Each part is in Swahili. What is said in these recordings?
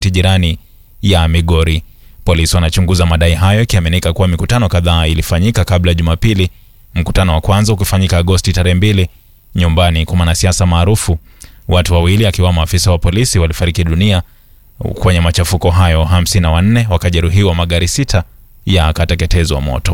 jirani ya Migori. Polisi wanachunguza madai hayo, ikiaminika kuwa mikutano kadhaa ilifanyika kabla ya Jumapili, mkutano wa kwanza ukifanyika Agosti tarehe mbili nyumbani kwa mwanasiasa maarufu. Watu wawili akiwamo afisa wa polisi walifariki dunia kwenye machafuko hayo, 54 wakajeruhiwa, magari sita yakateketezwa moto.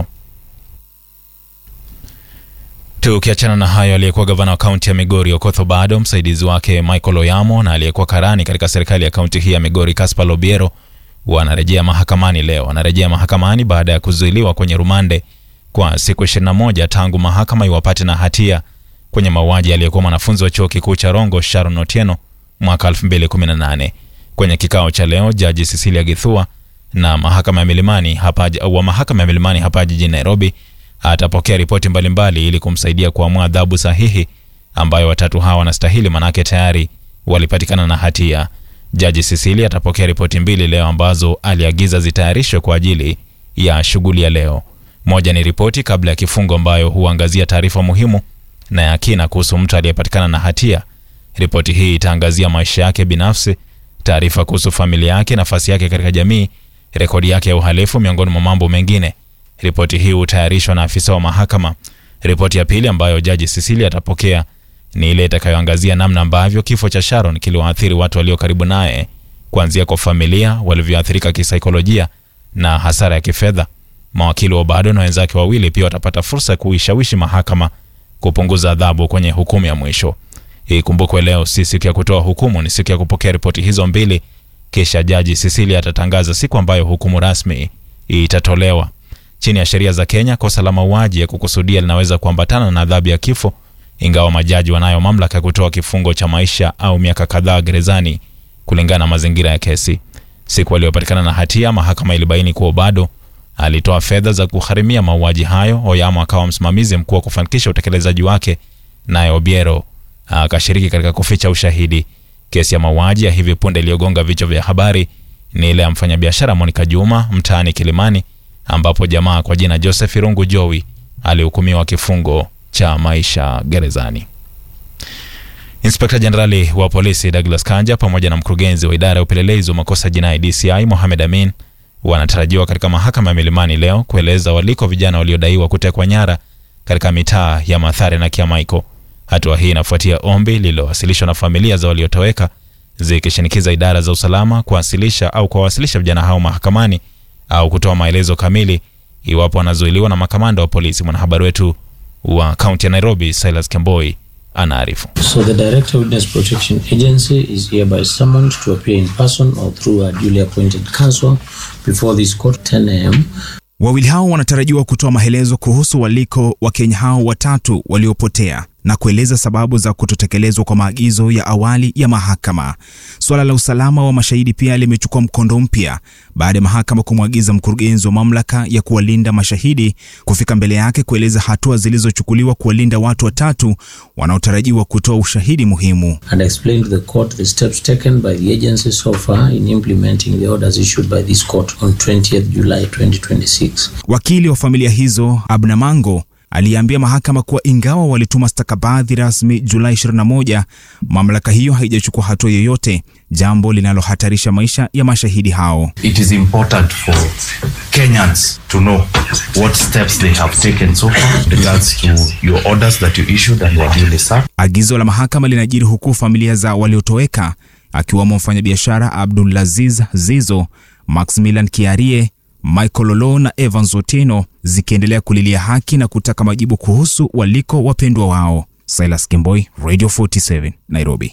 Tukiachana na hayo, aliyekuwa gavana wa kaunti ya Migori Okoth Obado, msaidizi wake Michael Oyamo na aliyekuwa karani katika serikali ya kaunti hii ya Migori Caspar Lobiero wanarejea mahakamani leo. Wanarejea mahakamani baada ya kuzuiliwa kwenye rumande kwa siku 21 tangu mahakama iwapate na hatia kwenye mauaji aliyekuwa mwanafunzi wa chuo kikuu cha Rongo Sharon Otieno mwaka 2018. Kwenye kikao cha leo, jaji Cecilia Githua na mahakama ya Milimani hapa wa mahakama ya Milimani hapa jijini Nairobi atapokea ripoti mbalimbali ili kumsaidia kuamua adhabu sahihi ambayo watatu hawa wanastahili, manake tayari walipatikana na hatia. Jaji Cecilia atapokea ripoti mbili leo ambazo aliagiza zitayarishwe kwa ajili ya shughuli ya leo. Moja ni ripoti kabla ya kifungo ambayo huangazia taarifa muhimu na ya kina kuhusu mtu aliyepatikana na hatia. Ripoti hii itaangazia maisha yake binafsi, taarifa kuhusu familia yake, nafasi yake katika jamii, rekodi yake ya uhalifu, miongoni mwa mambo mengine. Ripoti hii hutayarishwa na afisa wa mahakama. Ripoti ya pili ambayo jaji Cecilia atapokea ni ile itakayoangazia namna ambavyo kifo cha Sharon kiliwaathiri watu walio karibu naye, kuanzia kwa familia walivyoathirika kisaikolojia na hasara ya kifedha. Mawakili wa Obado na wenzake wawili pia watapata fursa ya kuishawishi mahakama kupunguza adhabu kwenye hukumu ya mwisho. Ikumbukwe leo si siku ya kutoa hukumu, ni siku ya kupokea ripoti hizo mbili, kisha jaji Cecilia atatangaza siku ambayo hukumu rasmi itatolewa. Chini ya sheria za Kenya, kosa la mauaji ya kukusudia linaweza kuambatana na adhabu ya kifo, ingawa majaji wanayo mamlaka ya kutoa kifungo cha maisha au miaka kadhaa gerezani kulingana na mazingira ya kesi. Siku aliyopatikana na hatia, mahakama ilibaini kuwa bado alitoa fedha za kugharimia mauaji hayo. Oyamo akawa msimamizi mkuu wa kufanikisha utekelezaji wake, naye Obiero akashiriki katika kuficha ushahidi. Kesi ya mauaji ya hivi punde iliyogonga vichwa vya habari ni ile ya mfanyabiashara Monica Juma mtaani Kilimani, ambapo jamaa kwa jina Joseph Irungu Jowi alihukumiwa kifungo cha maisha gerezani. Inspekta Jenerali wa polisi Douglas Kanja pamoja na mkurugenzi wa idara ya upelelezi wa makosa jinai DCI Mohamed Amin wanatarajiwa katika mahakama ya Milimani leo kueleza waliko vijana waliodaiwa kutekwa nyara katika mitaa ya Mathare na Kiamaiko. Hatua hii inafuatia ombi lililowasilishwa na familia za waliotoweka zikishinikiza idara za usalama kuwasilisha au kuwawasilisha vijana hao mahakamani au kutoa maelezo kamili iwapo wanazuiliwa na makamanda wa polisi. Mwanahabari wetu wa kaunti ya Nairobi Silas Kemboi anaarifu. So the Director Witness Protection Agency is hereby summoned to appear in person or through a duly appointed counsel before this court 10 a.m. Wawili hao wanatarajiwa kutoa maelezo kuhusu waliko Wakenya hao watatu waliopotea na kueleza sababu za kutotekelezwa kwa maagizo ya awali ya mahakama. Suala la usalama wa mashahidi pia limechukua mkondo mpya baada ya mahakama kumwagiza mkurugenzi wa mamlaka ya kuwalinda mashahidi kufika mbele yake kueleza hatua zilizochukuliwa kuwalinda watu watatu wanaotarajiwa kutoa ushahidi muhimu. and explain to the court the steps taken by the agency so far in implementing the orders issued by this court on 20th July 2026. Wakili wa familia hizo Abna Mango aliambia mahakama kuwa ingawa walituma stakabadhi rasmi Julai 21, mamlaka hiyo haijachukua hatua yoyote, jambo linalohatarisha maisha ya mashahidi hao. it is important for Kenyans to know what steps they have taken so far in regards to your orders that you issued and were duly served. Agizo la mahakama linajiri huku familia za waliotoweka akiwemo mfanyabiashara Abdulaziz Zizo, Maximilian Kiarie, Michael Lolo na Evans Otieno zikiendelea kulilia haki na kutaka majibu kuhusu waliko wapendwa wao. Silas Kimboi, Radio 47, Nairobi.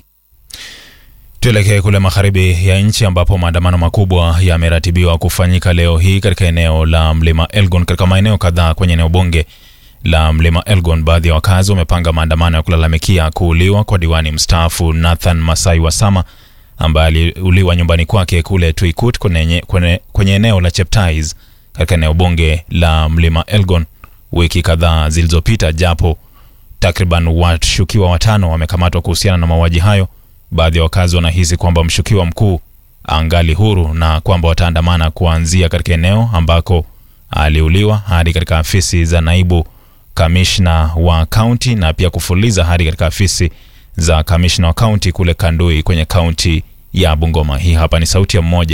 Tuelekee kule magharibi ya nchi ambapo maandamano makubwa yameratibiwa kufanyika leo hii katika eneo la mlima Elgon. Katika maeneo kadhaa kwenye eneo bunge la mlima Elgon, baadhi ya wakazi wamepanga maandamano ya kulalamikia kuuliwa kwa diwani mstaafu Nathan Masai Wasama ambaye aliuliwa nyumbani kwake kule Tuikut kwenye, kwenye, kwenye eneo la Cheptais katika eneo bunge la mlima Elgon wiki kadhaa zilizopita, japo takriban washukiwa watano wamekamatwa kuhusiana na mauaji hayo. Baadhi ya wakazi wanahisi kwamba mshukiwa mkuu angali huru na kwamba wataandamana kuanzia katika eneo ambako aliuliwa hadi katika afisi za naibu kamishna wa kaunti na pia kufuliza hadi katika afisi za kamishna wa kaunti kule Kandui kwenye kaunti ya Bungoma. Hii hapa ni sauti ya mmoja